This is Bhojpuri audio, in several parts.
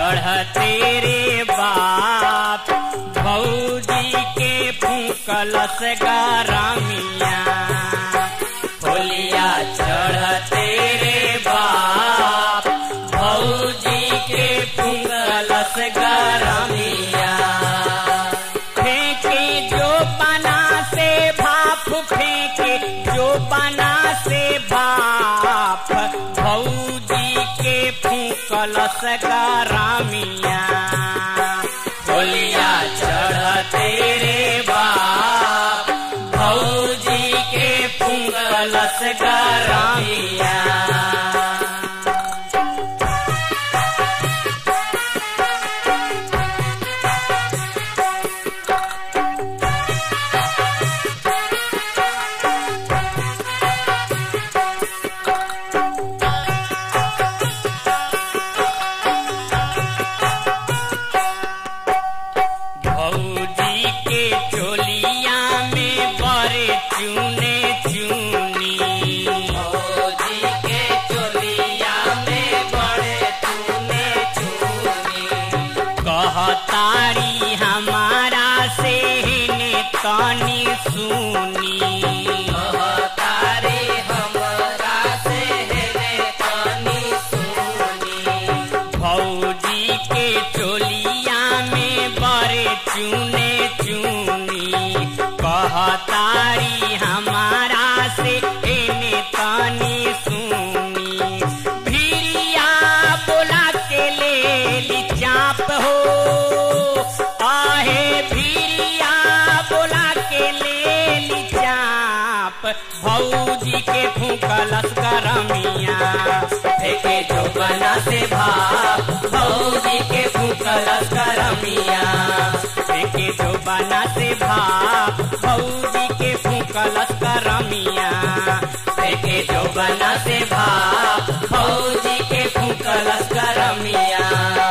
चढ़ते रे बाप भौजी के फूकलस गरमिया होलिया चढ़ते रे बाप भौजी के फूकलस गरमिया फेंके जो बना से भाप फेंके जो बना से भाप भौजी के फूकलस गरमिया होलिया चढ़ते रे बाप भौजी के फूकलस गरमिया भौजी के चोलिया में बड़े चूने चूनी भौजी के चोलिया में बड़े तूने चूनी कहतारी हमारा से ने तनी सुनी कहतारे हमरा से हेरे तनी सुनी भौजी के चोलिया में बड़े चूने चूनी कहतारी हमारा से ने तनी सुनी भिरिया बोला के ले ली चाप हो आहे भिरिया बोला के ले ली चाप भौजी के फूकलस करमिया फेंके जो बना से भाप भौजी के फूकलस करमिया फेंके जो बना से भाप भौजी के फूकलस करमिया फेंके जो बना से भाप भौजी के फूकलस करमिया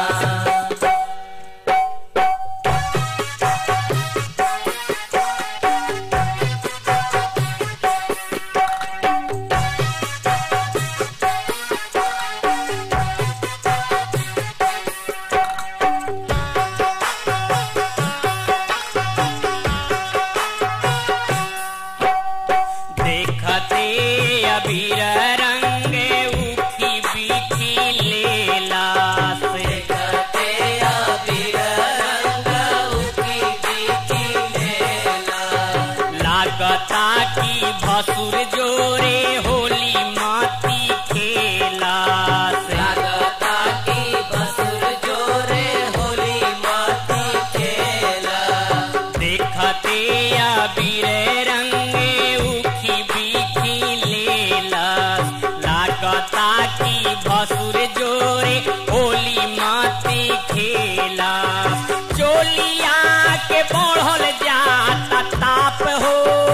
देखते अबीर रंग उखी बीखी लेला से देखते अबीर रंग उकी बीती लेला लागता की भसुर जोरे होली माती खेला से लागता की बसुर जोरे होली माती खेला देखते अबीर रंग उखी बीखी लेला लागता की भसुर जोरे होली माती खेला चोलिया के बढ़ल जाता ताप हो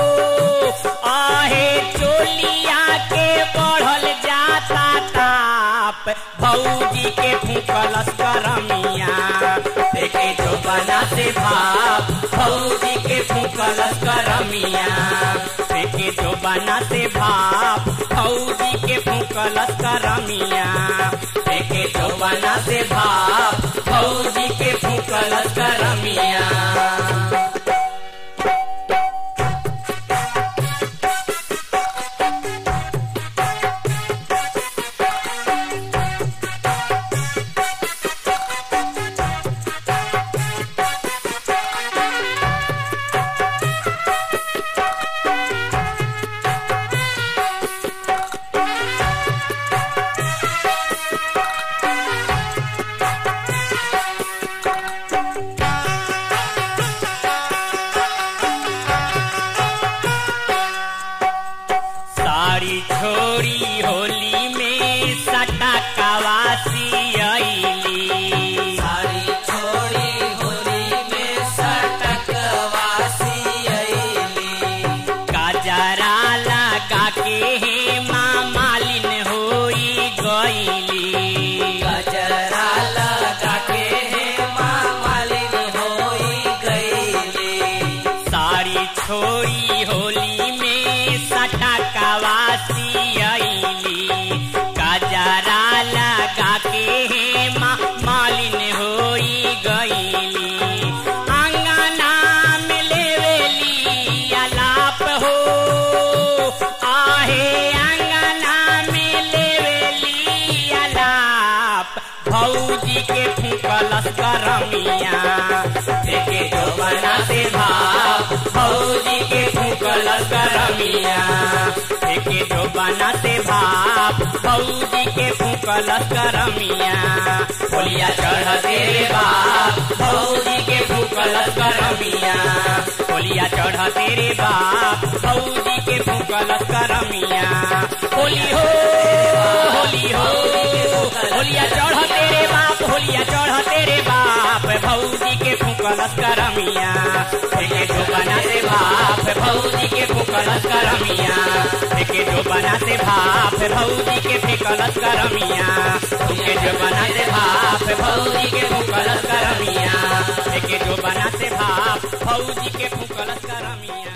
आहे चोलिया के बढ़ल जाता ताप भौजी के फूकलस करमिया देखे जो बना से भाप भौजी के फूकलस करमिया फेंके जो बना से भाप फौजी के फूकलस करमिया देखे जो बना से भाप भौजी के फूकलस करमिया करमिया देखे जो बना से भाव भौजी के फूकलस करमिया देखे जो बना से भाप भौजी के फूकलस करमिया होलिया चढ़ तेरे बाप भौजी के फूकलस करमिया होलिया चढ़ तेरे बाप भौजी के फूकलस करमिया होली हो होली हो होलिया चढ़ तेरे बाप होलिया चढ़ तेरे बाप भौजी के फूकलस करमिया देखे जो बना से भाप भौजी के फूकलस करमिया देखे जो बना से भाप भौजी के फेकलस करमिया देखे जो बना से भाप भौजी के फूकलस करमिया देखे जो बना से भाप भौजी के फूकलस करमिया